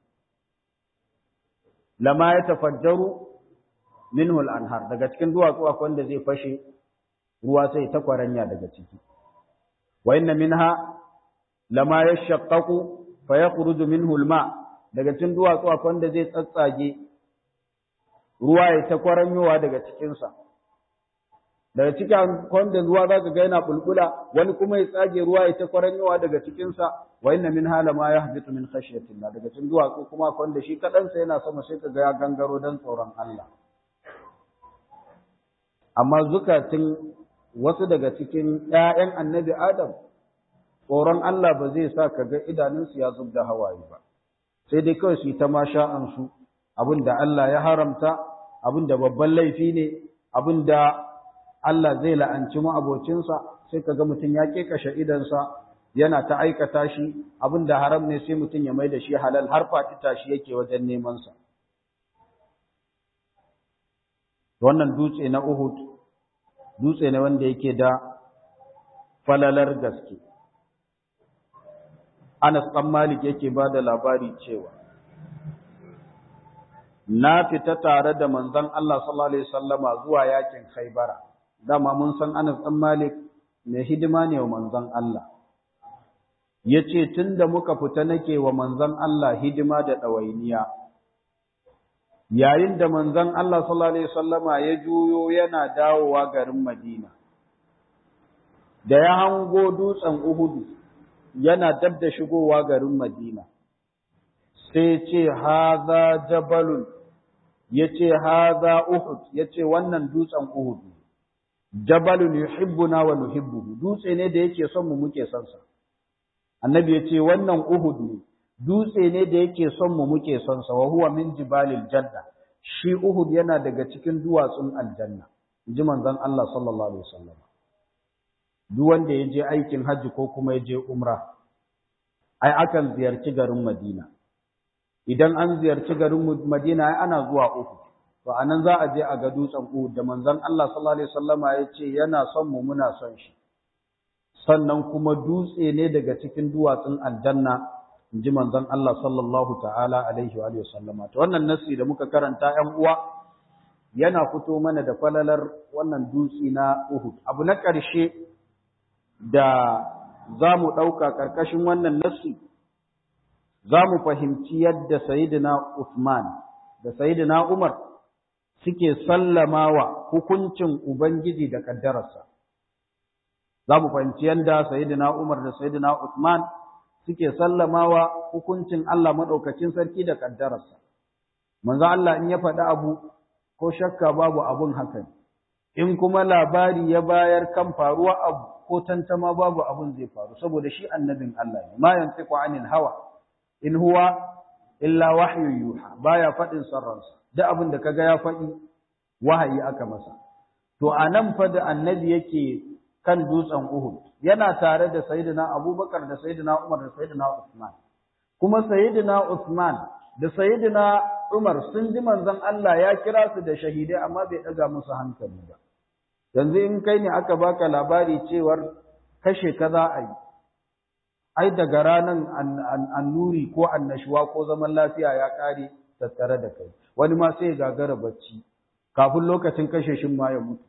lama yatafajjaru minhu al-anhar daga cikin duwatsu akwai wanda zai fashe ruwa sai ta kwaranya daga ciki wa inna minha lama yashaqqaqu fa yakhruju minhu al-ma daga cikin duwatsu akwai wanda zai tsatsage ruwa ya ta kwaranyowa daga cikin sa daga cikin wanda ruwa zaka ga yana bulbula wani kuma ya tsage ruwa ya ta kwaranyowa daga cikin sa wa inna minha lama yahbitu min khashyatillah daga cikin duwatsu kuma akwai wanda shi kadan sa yana sama sai kaga ya gangaro dan tsoron Allah amma zukatun wasu daga cikin ‘ya'yan annabi Adam, tsoron Allah ba zai sa ka ga idanunsu ya zub da hawaye ba, sai dai kawai su yi ta masha'ansu abin da Allah ya haramta, abin da babban laifi ne, abin da Allah zai la'anci ma'abocinsa, sai ka ga mutum ya ƙeƙashe idansa yana ta aikata shi, abin da haram ne sai mutum ya mai da shi halal har faɗi tashi yake wajen nemansa. wannan dutse na Uhud dutse ne wanda yake da falalar gaske Anas ɗan Malik yake ba da labari cewa na fita tare da manzon Allah sallallahu alaihi wasallama zuwa yakin Khaibara dama mun san Anas ɗan Malik mai hidima ne wa manzon Allah yace tunda muka fita nake wa manzon Allah hidima da ɗawainiya yayin da manzon Allah sallallahu alaihi wasallama ya juyo yana dawowa garin Madina da ya hango dutsen Uhudu yana dab da shigowa garin Madina sai ce haza jabalun yace haza Uhud yace wannan dutsen Uhud jabalun yuhibbuna wa nuhibbuhu dutse ne da yake son mu muke son sa annabi yace wannan Uhud ne dutse ne da yake son mu muke son sa wa huwa min jibalil janna shi Uhud yana daga cikin duwatsun aljanna ji manzon Allah sallallahu alaihi wasallam duk wanda ya je aikin hajji ko kuma ya je umra ai akan ziyarci garin Madina idan an ziyarci garin Madina ana zuwa Uhud to anan za a je a ga dutsen Uhud da manzon Allah sallallahu alaihi wasallama ya ce yana son mu muna son shi sannan kuma dutse ne daga cikin duwatsun aljanna inji manzon Allah sallallahu ta'ala alaihi wa sallama to wannan nasi da muka karanta 'yan uwa yana fito mana da falalar wannan dutse na Uhud abu na ƙarshe da za mu ɗauka ƙarƙashin wannan nasi za mu fahimci yadda Sayyidina Uthman da Sayyidina Umar suke sallamawa hukuncin Ubangiji da ƙaddararsa. Za mu fahimci yadda Sayyidina Umar da Sayyidina Uthman suke sallamawa hukuncin Allah maɗaukacin sarki da ƙaddararsa. Manzo Allah in ya faɗi abu ko shakka babu abun hakan. In kuma labari ya bayar kan faruwa abu ko tantama babu abun zai faru saboda shi annabin Allah ne. Ma yantiqu anil hawa in huwa illa wahyu yuha baya faɗin sarransa. Duk abin da kaga ya faɗi wahayi aka masa. To anan fa da annabi yake kan dutsen Uhud yana tare da Sayyidina Abubakar da Sayyidina Umar da Sayyidina Usman kuma Sayyidina Usman da Sayyidina Umar sun ji manzon Allah ya kira su da shahidai amma bai daga musu hankali ba yanzu in kai ne aka baka labari cewar kashe ka za a yi ai daga ranan annuri ko annashuwa ko zaman lafiya ya kare tattare da kai wani ma sai ya gagara bacci kafin lokacin kashe shin ma ya mutu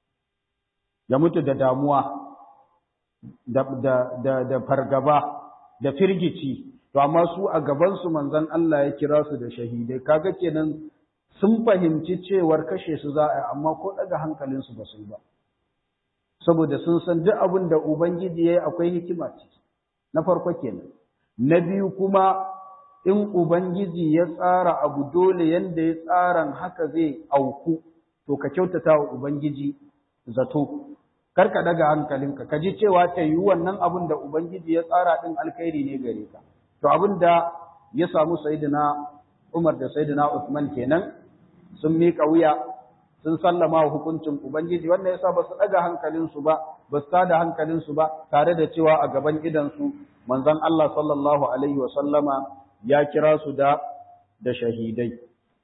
ya mutu da damuwa da, da, da, da fargaba da firgici to amma su a gabansu manzon Allah ya kira su da shahidai kaga kenan sun fahimci cewar kashe su za a yi amma ko daga hankalinsu ba su yi ba saboda sun san duk abin da ubangiji ya yi akwai hikima ciki na farko kenan na biyu kuma in ubangiji ya tsara abu dole yanda ya tsaran haka zai auku to ka kyautata wa ubangiji zato kar ka daga hankalinka ka ji cewa ta yi wannan abin da ubangiji ya tsara din alkhairi ne gare ka to abin da ya samu sayyidina Umar da sayyidina Uthman kenan sun mika wuya sun sallama wa hukuncin ubangiji wannan yasa ba su daga hankalinsu ba ba su tada hankalinsu ba tare da cewa a gaban idansu manzon Allah sallallahu alaihi wa sallama ya kira su da da shahidai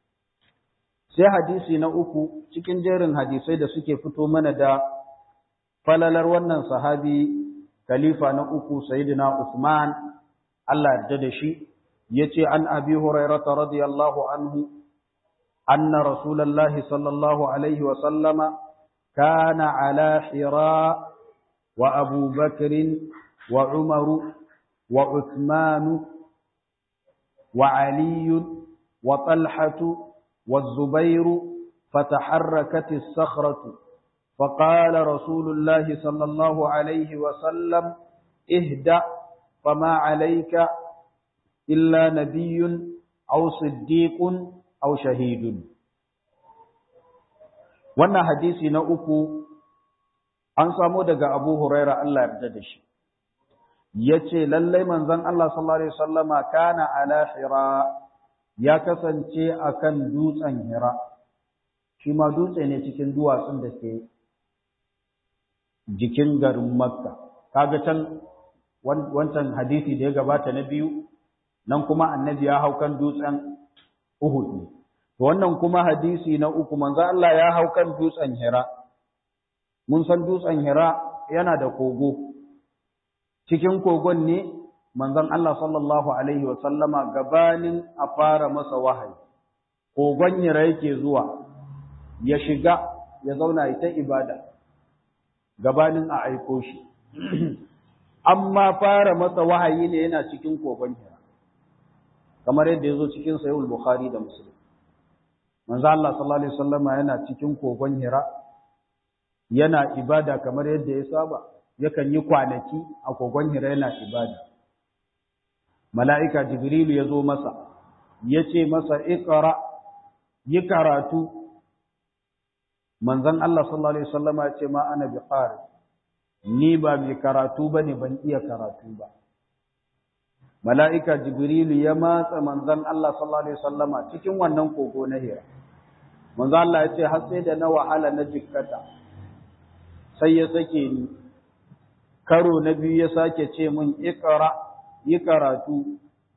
sai hadisi na uku cikin jerin hadisai da suke fito mana da falalar wannan sahabi khalifa na uku sayyidina Uthman Allah yarda da shi yace an abi hurairah radiyallahu anhu anna rasulullahi sallallahu alaihi wa sallama kana ala hira wa abu bakr wa umar wa uthman wa ali wa talhatu والزبير فتحركت الصخرة فقال رسول الله صلى الله عليه وسلم اهدأ فما عليك إلا نبي أو صديق أو شهيد wannan hadisi na uku an samu daga Abu Huraira Allah yarda da shi yace lallai manzon Allah sallallahu alaihi wasallama kana ala hira ya kasance akan dutsen hira shi ma dutse ne cikin duwatsun da ke jikin garin Makka kaga can wancan hadisi da ya gabata na biyu nan kuma annabi ya hau kan dutsen Uhud ne to wannan kuma hadisi na uku manzo Allah ya hau kan dutsen Hira mun san dutsen Hira yana da kogo cikin kogon ne manzon Allah sallallahu alaihi wa sallama gabanin a fara masa wahayi kogon Hira yake zuwa ya shiga ya zauna ita ibada gabanin a aiko shi amma fara masa wahayi ne yana cikin kogon Hira kamar yadda ya zo cikin Sahih Bukhari da Muslim manzo Allah sallallahu alaihi wasallam yana cikin kogon Hira yana ibada kamar yadda ya saba yakan yi kwanaki a kogon Hira yana ibada mala'ika Jibrilu ya zo masa yace masa iqra yi karatu manzon Allah sallallahu alaihi wasallam ya ce ma ana biqari ni ba mai karatu bane ban iya karatu ba mala'ika Jibrilu ya matsa manzon Allah sallallahu Alaihi wasallama cikin wannan kogo na hira. Manzon Allah ya ce, har sai da na wahala na jikkata, sai ya sake ni, karo na biyu ya sake ce min ikara, yi karatu,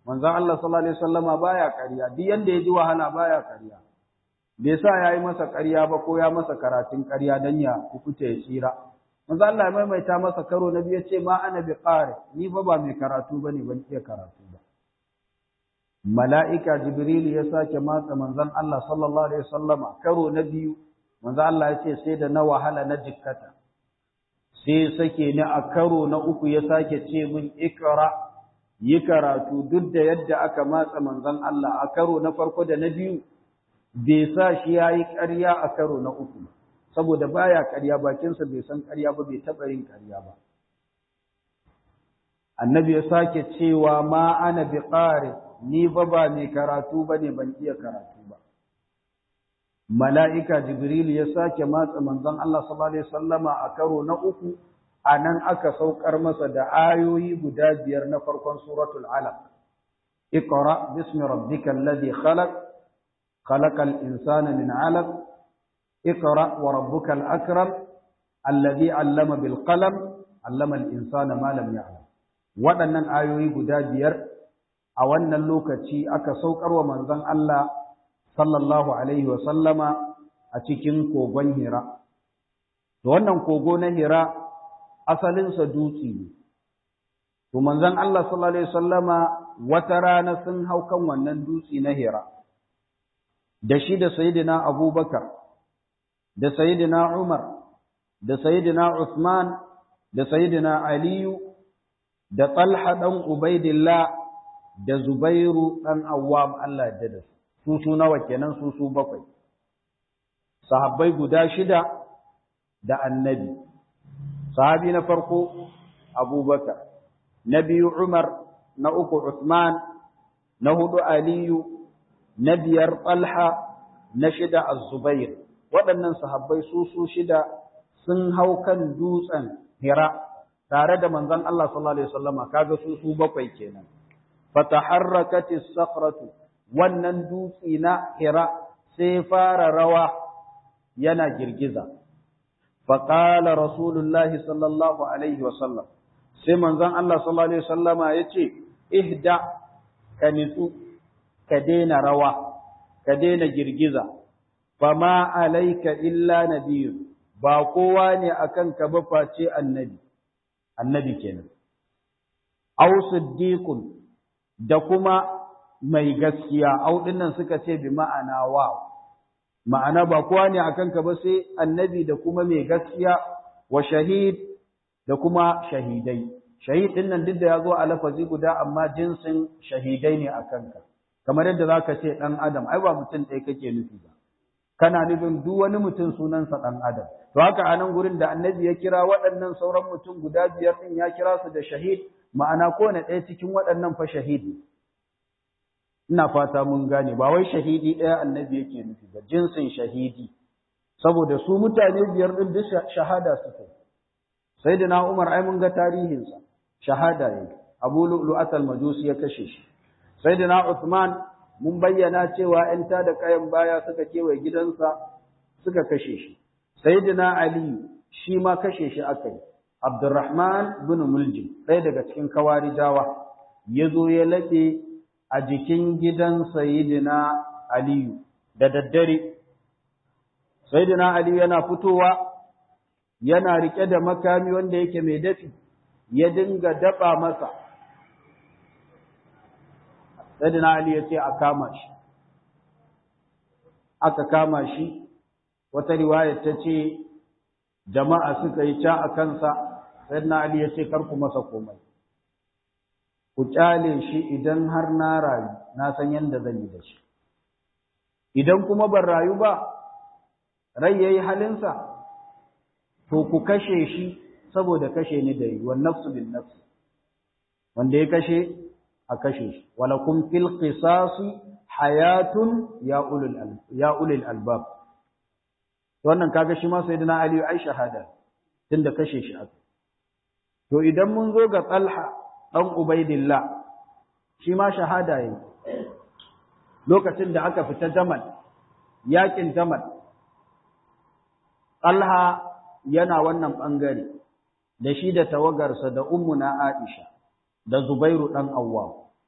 manzon Allah sallallahu alaihi wasallama baya ƙarya duk yanda ya ji wahala baya ƙarya bai sa yayi masa ƙarya ba ko ya masa karatun ƙarya dan ya kukuta ya tsira manzon Allah ya maimaita masa karo na biyu ce ma ana bi qari ni fa ba mai karatu bane ban iya karatu ba mala'ika jibril ya sake matsa manzon Allah sallallahu alaihi wasallama karo na biyu manzon Allah ya ce sai da na wahala na jikkata sai sake ni a karo na uku ya sake ce min ikra yi karatu duk da yadda aka matsa manzon Allah a karo na farko da na biyu bai sa shi ya yi ƙarya a karo na uku saboda baya ƙarya bakinsa bai san ƙarya ba bai taɓa yin ƙarya ba annabi ya sake cewa ma ana bi ƙari ni ba ba mai karatu ba ne ban iya karatu ba mala'ika jibril ya sake matsa manzon Allah sallallahu alaihi wasallama a karo na uku a nan aka saukar masa da ayoyi guda biyar na farkon suratul alaq iqra bismi rabbikal ladhi khalaq khalaqal insana min alaq iqra wa rabbukal akram alladhi allama bil qalam allama al insana ma lam ya'lam waɗannan ayoyi guda biyar a wannan lokaci aka saukar wa manzon Allah sallallahu alaihi wa sallama a cikin kogon Hira to wannan kogo na Hira asalinsa dutse ne. To manzon Allah sallallahu Alaihi wasallama wata rana sun hau kan wannan dutse na Hira, da shi da Sayyidina Abubakar, da Sayyidina Umar, da Sayyidina Uthman, da Sayyidina Aliyu, da Talha ɗan Ubaidillah, da Zubairu ɗan Awwam Allah ya da su, su nawa kenan su su bakwai. Sahabbai guda shida da annabi. sahabi na farko abubakar na biyu umar na uku usman na hudu aliyu na biyar talha na shida az-zubair waɗannan sahabbai su su shida sun hau kan dutsen hira tare da manzon Allah sallallahu alaihi wasallama kaga su su bakwai kenan fataharrakati as-sakhratu wannan dutsi na hira sai fara rawa yana girgiza فقال رسول الله صلى الله عليه وسلم sai manzon Allah sallallahu alaihi wasallama yace ihda ka nitsu ka daina rawa ka daina girgiza fama alayka illa nabiy ba kowa ne akan ka ba face annabi annabi kenan aw siddiqun da kuma mai gaskiya au dinnan suka ce bi ma'ana wa ma'ana ba kowa ne akan ka ba sai annabi da kuma mai gaskiya wa shahid da kuma shahidai shahid din nan duk da ya zo a lafazi guda amma jinsin shahidai ne akan ka kamar yadda zaka ce dan adam ai ba mutum ɗaya kake nufi ba kana nufin duk wani mutum sunansa dan adam to haka a nan gurin da annabi ya kira waɗannan sauran mutum guda biyar din ya kira su da shahid ma'ana kowane ɗaya cikin waɗannan fa shahidi ina fata mun gane ba wai shahidi ɗaya annabi yake nufi ba jinsin shahidi saboda su mutane biyar ɗin duk shahada suke sai da na umar ai mun ga tarihinsa shahada ne abu lu'lu'at al-majusi ya kashe shi sai da na uthman mun bayyana cewa ‘yan ta da kayan baya suka kewaye gidansa suka kashe shi sai da na ali shi ma kashe shi aka yi abdurrahman bin muljim ɗaya daga cikin kawarijawa ya zo ya laɓe a jikin gidan Sayyidina Aliyu da daddare. Sayyidina Aliyu yana fitowa yana rike da makami wanda yake mai dafi ya dinga daba masa. Sayyidina Aliyu ya ce a kama shi. Aka kama shi, wata riwayar ta ce jama'a suka yi ca a kansa, Sayyidina Aliyu ya ce karku masa komai. ku kyale shi idan har na rayu na san yadda zan yi da shi idan kuma ban rayu ba rai yayi halinsa to ku kashe shi saboda kashe ni da yi wa nafsu bin nafsi wanda ya kashe a kashe shi walakum fil qisasi hayatun ya ulul ya ulul albab wannan kaga shi ma sayyidina ali ai shahada tunda kashe shi aka to idan mun zo ga talha ɗan Ubaidillah, shi ma shahada yi, lokacin da aka fita Jamal, yaƙin Jamal, Talha yana wannan ɓangare, da shi da tawagarsa da ummuna Aisha, da Zubairu ɗan Awwa.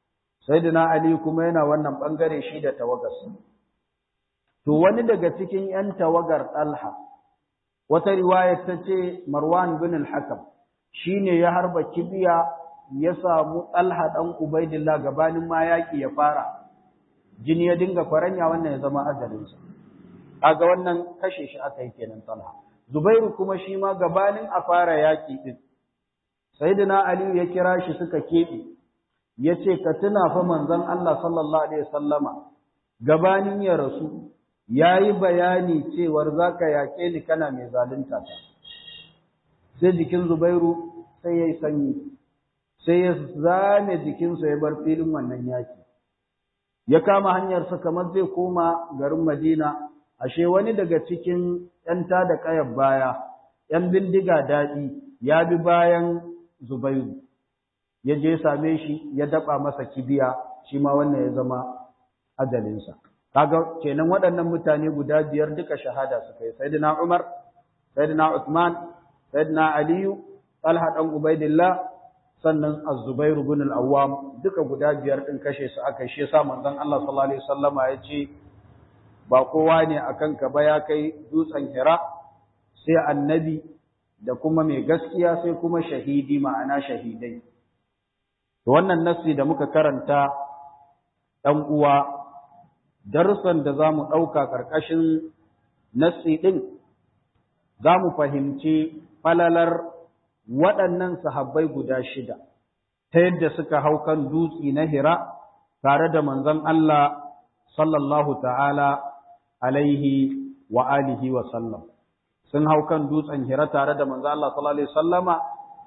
sayyidina ali kuma yana wannan bangare shi da tawagarsa to wani daga cikin yan tawagar talha wata riwaya ta ce marwan bin al-hakam shine ya harba kibiya ya samu talha dan ubaidillah gabanin ma yaki ya fara jini ya dinga faranya wannan ya zama ajalinsa kaga wannan kashe shi aka yi kenan talha zubairu kuma shi ma gabanin a fara yaki din sayyidina ali ya kira shi suka kebe yace ka tuna fa manzon Allah sallallahu alaihi wasallama gabanin ya rasu yayi bayani cewar zaka yake ni kana mai zalunta ta sai jikin Zubairu sai yayi sanyi sai ya zame jikinsa ya bar filin wannan yaki ya kama hanyar sa kamar zai koma garin Madina ashe wani daga cikin ‘yan da ƙayar baya, ‘yan bindiga daɗi ya bi bayan Zubairu, ya je same shi ya daɓa masa kibiya, shi ma wannan ya zama ajalinsa. Kaga kenan waɗannan mutane guda biyar duka shahada suka yi, Sayyidina Umar, Sayyidina Uthman, Sayyidina Aliyu, Talha ɗan Ubaidillah, sannan Az-Zubairu bin al-Awwam duka guda biyar ɗin kashe su aka shi yasa manzon Allah sallallahu alaihi wasallama ya ce ba kowa ne a kanka ba ya kai dutsen hira sai annabi da kuma mai gaskiya sai kuma shahidi ma'ana shahidai to wannan nassi da muka karanta ɗan uwa darussan da za mu ɗauka ƙarƙashin nassi ɗin za mu fahimci falalar waɗannan sahabbai guda shida ta yadda suka hau kan dutsi na hira tare da manzon Allah sallallahu ta'ala alaihi wa alihi wa sallam sun hau kan dutsen hira tare da manzo Allah sallallahu alaihi wasallama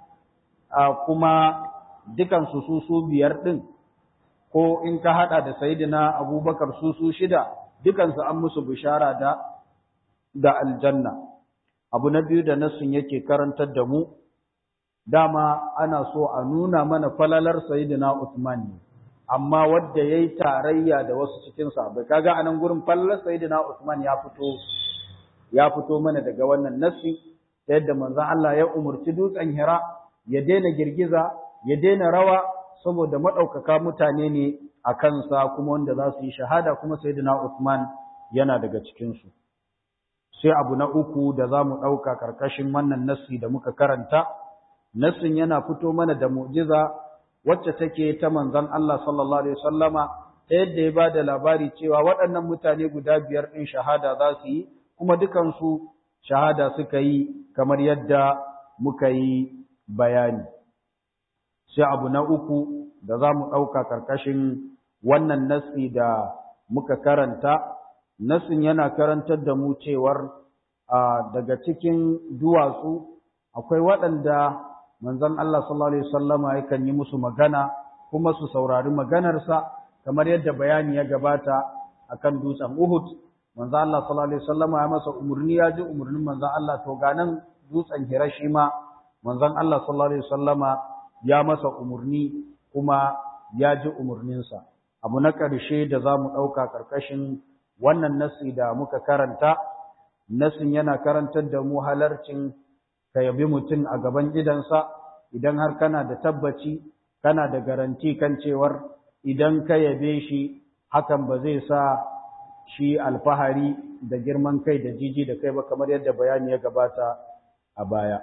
kuma dukan su su su biyar din ko in ka hada da sayyidina Abubakar su su shida dukan su an musu bishara da da aljanna abu na biyu da nasun yake karantar da mu dama ana so a nuna mana falalar sayyidina Uthman ne amma wadda yayi tarayya da wasu cikin sahabbai kaga anan gurin fallar sayyidina Usman ya fito ya fito mana daga wannan nassi ta yadda manzon Allah ya umurci dutsen Hira ya daina girgiza ya daina rawa saboda madaukaka mutane ne a kansa kuma wanda za su yi shahada kuma sayyidina Usman yana daga cikin su sai abu na uku da za mu ɗauka ƙarƙashin wannan nassi da muka karanta nassin yana fito mana da mu'jiza wacce take ta manzon Allah sallallahu alaihi wasallama ta yadda ya bada labari cewa waɗannan mutane guda biyar ɗin shahada za su yi kuma dukansu shahada suka yi kamar yadda muka yi bayani sai abu na uku da za mu ɗauka ƙarƙashin wannan nassi da muka karanta nassin yana karantar da mu cewar daga cikin duwatsu akwai waɗanda manzon Allah sallallahu alaihi wasallama yakan yi musu magana kuma su saurari maganarsa kamar yadda bayani ya gabata akan dutsen Uhud manzon Allah sallallahu alaihi wasallama ya masa umurni ya ji umurnin manzon Allah to ga nan dutsen Hiroshima manzon Allah sallallahu alaihi wasallama ya masa umurni kuma ya ji umurninsa abu na ƙarshe da za mu ɗauka ƙarƙashin wannan nasi da muka karanta nasin yana karantar da mu halarcin ka yabi mutum a gaban idansa idan har kana da tabbaci kana da garanti kan cewar idan ka yabe shi hakan ba zai sa shi alfahari da girman kai da jiji da kai ba kamar yadda bayani ya gabata a baya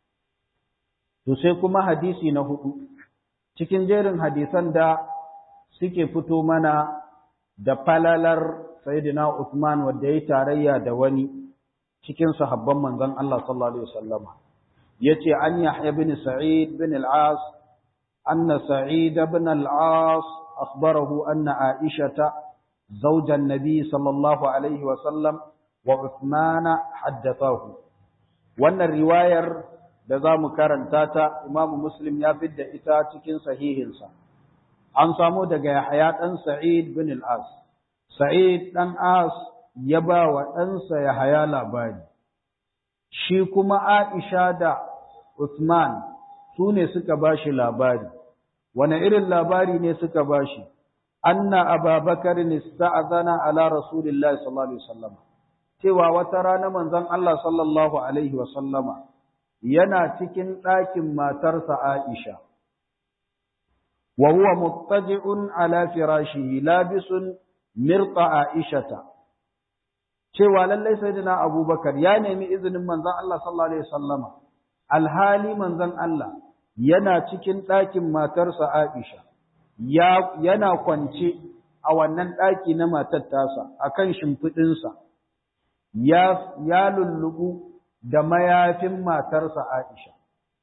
to sai kuma hadisi na hudu cikin jerin hadisan da suke fito mana da falalar sayyidina Uthman wanda yayi tarayya da wani cikin sahabban manzon Allah sallallahu alaihi wasallam yace an Yahya bin Sa'id bin al-As anna Sa'id bin al-As akhbarahu anna Aisha زوج النبي صلى الله عليه وسلم وعثمان حدثاه wannan riwayar da za mu karanta ta Imam Muslim ya fidda ita cikin sahihinsa an samu daga Yahya dan Sa'id bin al-As Sa'id dan As ya ba wa ɗansa Yahaya labari, shi kuma Aisha da Uthman su ne suka ba shi labari, wane irin labari ne suka ba shi, anna ababakar nista'azana ala Rasulillahi sallallahu Alaihi wasallama, cewa wata rana manzon Allah sallallahu Alaihi wasallama yana cikin ɗakin matarsa Aisha. wa huwa muttaji'un ala firashihi labisun mirqa aishata cewa lallai sayyidina abubakar ya nemi izinin manzon Allah sallallahu alaihi wasallama alhali manzon Allah yana cikin ɗakin matarsa Aisha ya yana kwance a wannan ɗaki na matar tasa akan shimfiɗinsa ya ya lullubu da mayafin matarsa Aisha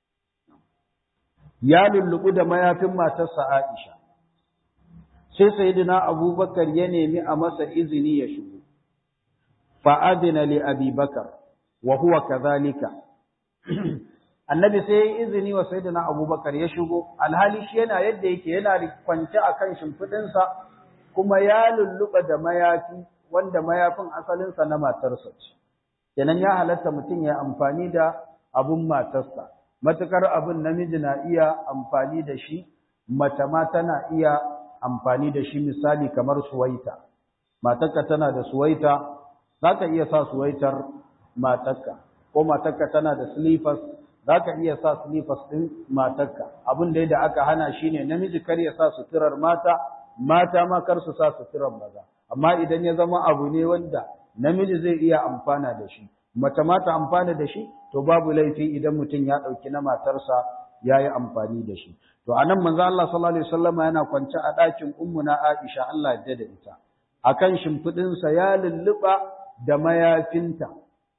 ya lullubu da mayafin matarsa Aisha sai sayyidina Abubakar ya nemi a masa izini ya shigo fa adina li Abi Bakar wa huwa kadhalika annabi sai ya izini wa sayyidina Abubakar ya shigo alhali shi yana yadda yake yana kwance akan shimfidinsa kuma ya lulluba da mayafi wanda mayafin asalinsa na matarsa ce kenan ya halatta mutum ya amfani da abun matarsa matukar abun namiji na iya amfani da shi mace ma tana iya amfani da shi misali kamar suwaita matarka tana da suwaita za ka iya sa suwaitar matarka ko matarka tana da slippers za ka iya sa slippers ɗin matarka abin da da aka hana shi ne namiji kar ya sa suturar mata mata ma kar su sa suturar maza amma idan ya zama abu ne wanda namiji zai iya amfana da shi mace ma ta amfana da shi to babu laifi idan mutum ya ɗauki na matarsa ya yi amfani da shi to a nan manzo Allah sallallahu alaihi wasallama yana kwance a ɗakin ummuna Aisha Allah ya da ita akan shimfiɗinsa ya lulluɓa da mayafinta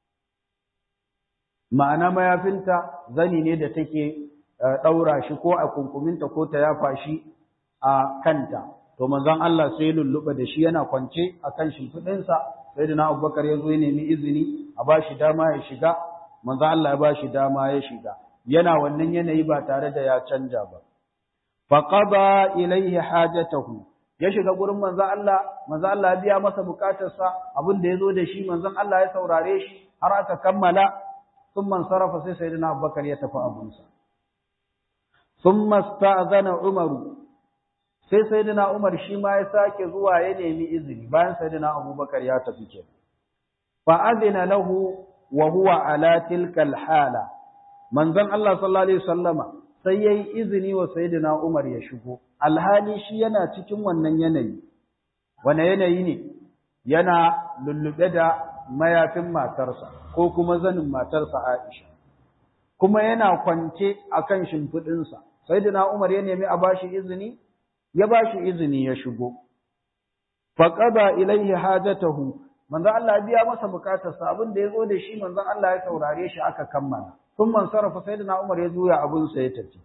ma'ana mayafinta zani ne da take ɗaura shi ko a kunkuminta ko ta yafa shi a kanta to manzon Allah sai lulluɓa da shi yana kwance akan shimfiɗinsa sai da na abubakar ya zo ya nemi izini a ba shi dama ya shiga manzon Allah ya ba shi dama ya shiga yana wannan yanayi ba tare da ya canja ba faqada ilaihi hajatahu ya shiga gurin manzon Allah manzon Allah ya biya masa bukatarsa abin da yazo da shi manzon Allah ya saurare shi har aka kammala thumma sarafa sai sayyidina Abubakar ya tafi abunsa thumma sta'zana Umar sai sayyidina Umar shi ma ya sake zuwa ya nemi izini bayan sayyidina Abubakar ya tafi ke fa adina lahu wa huwa ala tilka hala manzon Allah sallallahu alaihi wasallama sai yayi izini wa sayyidina Umar ya shigo alhali shi yana cikin wannan yanayi wane yanayi ne yana lullube da mayafin matarsa ko kuma zanin matarsa Aisha kuma yana kwance akan shimfidin sa sayyidina Umar ya nemi a bashi izini ya bashi izini ya shigo faqada ilaihi hajatahu manzon Allah ya biya masa bukatarsa abin da yazo da shi manzon Allah ya saurare shi aka kammala ثم انصرف سيدنا عمر يجوي أبو سيتتي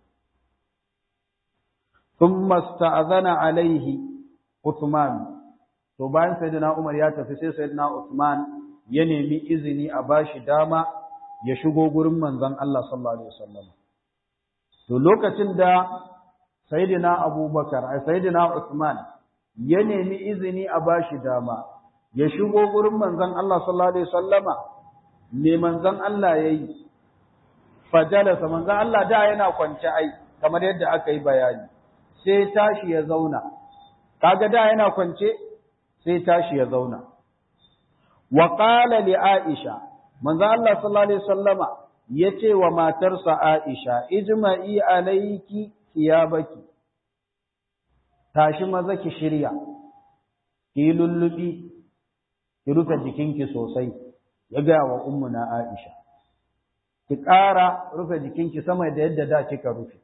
ثم استأذن عليه عثمان to bayan sayyidina Umar ya tafi sai sayyidina Uthman ya nemi izini a bashi dama ya shigo gurin manzon Allah sallallahu alaihi wasallam to lokacin da sayyidina Abubakar ai sayyidina Uthman ya nemi izini a bashi dama ya shigo gurin manzon Allah sallallahu alaihi wasallama me manzon Allah yayi fajalasa manzon Allah da yana kwance ai kamar yadda aka yi bayani sai tashi ya zauna kaga da yana kwance sai tashi ya zauna wa qala li aisha manzon Allah sallallahu alaihi wasallama yace wa matarsa Aisha ijma'i alayki thiyabaki tashi maza ki shirya ki lullubi ki rufe jikinki sosai ya ga wa ummuna Aisha ki ƙara rufe jikinki sama da yadda da kika rufe.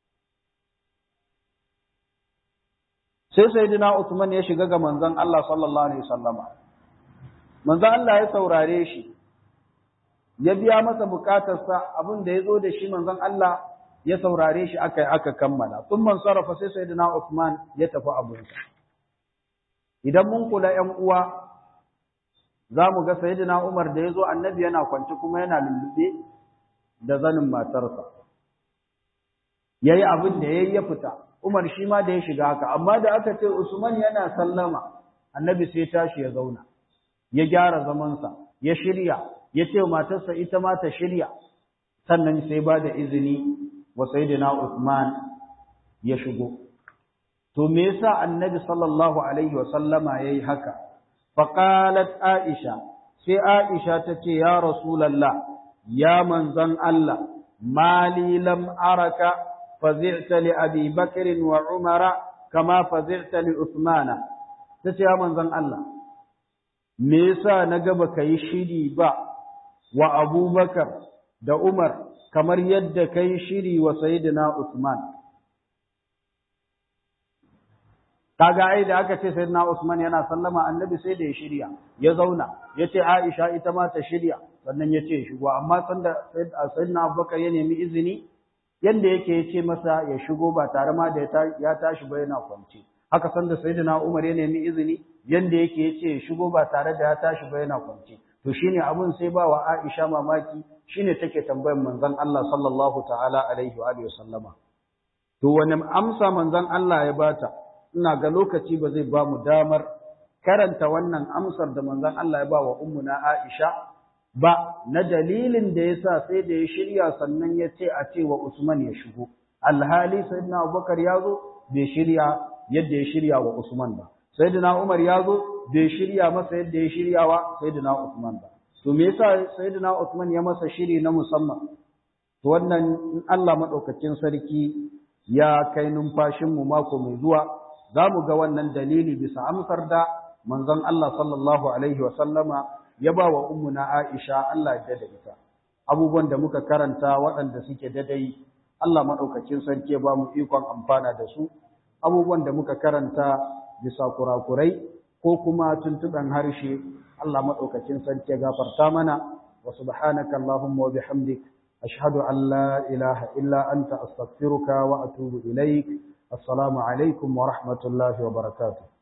Sai Sayyidina Usman ya shiga ga manzon Allah sallallahu Alaihi wasallama. Manzon Allah ya saurare shi, ya biya masa bukatarsa abin da ya zo da shi manzon Allah ya saurare shi aka aka kammala. Sun man sarrafa sai Sayyidina Usman ya tafi abinsa. Idan mun kula ‘yan uwa, za mu ga Sayyidina Umar da ya zo annabi yana kwance kuma yana lullube da zanin matarsa yayi abin da yayi ya fita Umar shi ma da ya shiga haka amma da aka ce Usman yana sallama annabi sai tashi ya zauna ya gyara zamansa ya shirya ya ce matarsa ita ma ta shirya sannan sai ba da izini wa sayyidina Usman ya shigo to me yasa annabi sallallahu alaihi wa sallama yayi haka faqalat aisha sai aisha tace ya rasulullah ya manzan Allah mali lam araka fazi'ta li Abi Bakr wa Umar kama fazi'ta li Uthman tace ya manzon Allah me yasa naga baka yi shiri ba wa Abubakar da Umar kamar yadda kai shiri wa Sayyidina Uthman kaga ai da aka ce sayyidina Usman yana sallama annabi sai da ya shirya ya zauna yace Aisha ita ma ta shirya sannan yace ya shigo amma sanda sayyidina Abubakar ya nemi izini yanda yake yace masa ya shigo ba tare ma da ya tashi ba yana kwance haka sanda sayyidina Umar ya nemi izini yanda yake yace ya shigo ba tare da ya tashi ba yana kwance to shine abun sai ba wa Aisha mamaki shine take tambayar manzon Allah sallallahu ta'ala alaihi wa alihi wasallama to wani amsa manzon Allah ya bata ina ga lokaci ba zai ba mu damar karanta wannan amsar da manzon Allah ya ba wa ummuna Aisha ba na dalilin da yasa sai da ya shirya sannan ya ce a ce wa Usman ya shigo alhali sayyidina Abubakar ya zo bai shirya yadda ya shirya wa Usman ba sayyidina Umar ya zo bai shirya masa yadda ya shirya wa sayyidina Usman ba to me yasa sayyidina Usman ya masa shiri na musamman to wannan in Allah madaukakin sarki ya kai numfashin mu mako mai zuwa za mu ga wannan dalili bisa amsar da manzon Allah sallallahu Alaihi wasallama ya ba wa ummuna Aisha Allah ya da ita. Abubuwan da muka karanta waɗanda suke dadai Allah maɗaukacin sarki ya ba mu ikon amfana da su, abubuwan da muka karanta bisa kurakurai ko kuma tuntuɓen harshe Allah maɗaukacin sarki ya gafarta mana wa subhanaka Allahumma wa bihamdik ashhadu an la ilaha illa anta astaghfiruka wa atubu ilaik السلام عليكم ورحمة الله وبركاته